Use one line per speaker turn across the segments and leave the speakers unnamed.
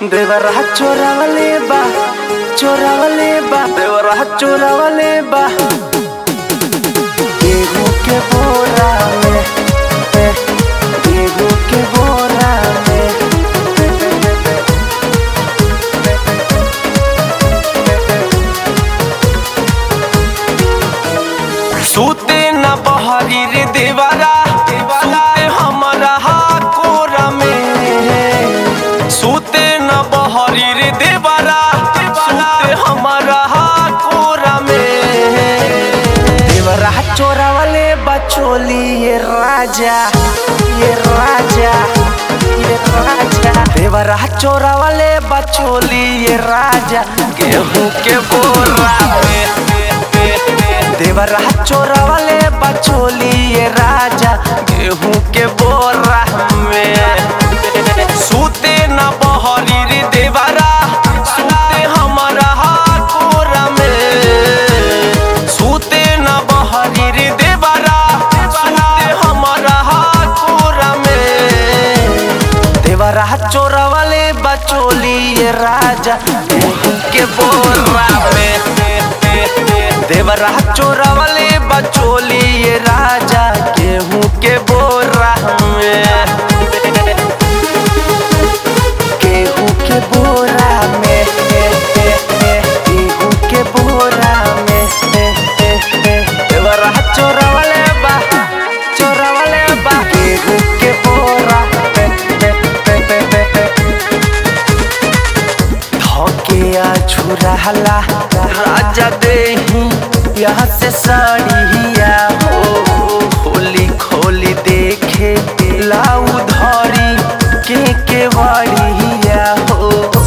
देवरा चोरावले बा चोरावले बा देवरा चोरावले बा गेहूं के बोरा में ए, गेहूं के बोरा में सूते न बहरी रे देवरा सूते हमारा कोरा में सूते न बहरी रे देवरा सूते हमारा कोरा में देवरा चोरावले बचोली ये राजा ये राजा ये राजा देवरा चोरावले बचोली ये राजा गेहूं के बोरा में देवरा चोरावले बचोली ये राजा गेहूं के बोरा में सूते न बहरी रे देवरा सूते हमारा कोरा में सूते न बहरी रे देवरा सूते हमारा कोरा में देवरा चोरावले बचोली ये राजा गेहूं के बोरा में देवरा चोरावले बचोली ये राजा गेहूं के बोरा में गेहूं के बोरा में गेहूं के बोरा में देवरा चोरावले बा चोरावले बा गेहूं के बोरा धोके छुराला राजा देही यहाँ से साड़िया हो खोली खोली देखे लाऊ धरी के के वाड़िया हो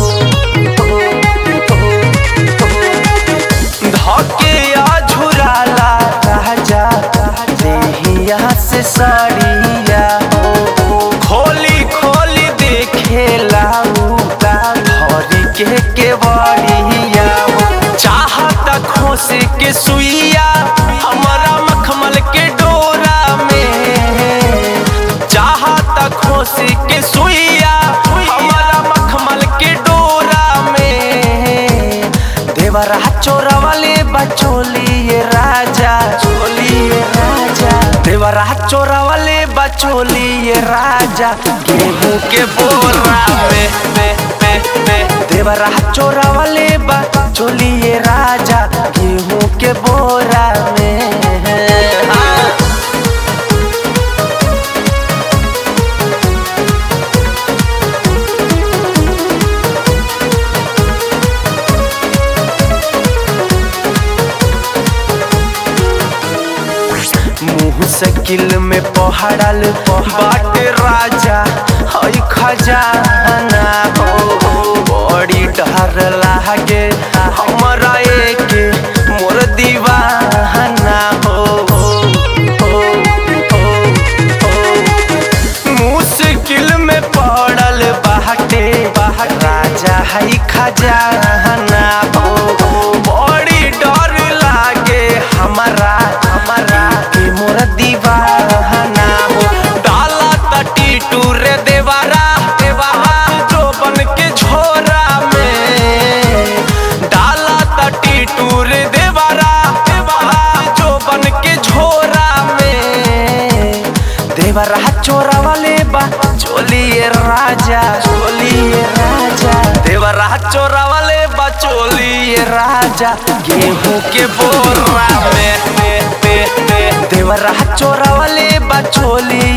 धोके झुराला राजा देही यहाँ से साड़िया हो खोली खोली देखे लाऊ धरी के के वाड़िया हो चाहत खोस के सुइया हमारा मखमल के डोरा में चाहत खोस के सुइया हमारा मखमल के डोरा में देवरा चोरावले बचोली ये राजा चोली ये राजा देवरा चोरावले बचोली ये राजा गेहूं के बोरा में में में में देवरा चोरावले बचोली ये राजा गेहूं के बोरा में हाँ। मुंह से किल में पहाड़ल बाट राजा हई खजाना हो बड़ी डर लागे हमरा एक मोर दीवाना हो मुश्किल में पड़ल बाटे राजा हई खजाना हो बड़ी डर लागे हमारा हमारा के मोर दीवाना हो डाला तटी टूरे देवारा देवारा जो बन के झोरा में डाला तटी टूरे देवारा देवारा जो बन के झोरा में देवरा चोरा वाले बा चोलिए राजा चोलिए राजा देवरा चोरा वाले बा चोलिए राजा गेहूं के बोरा में देवरा चोरा वाले बा चोलिए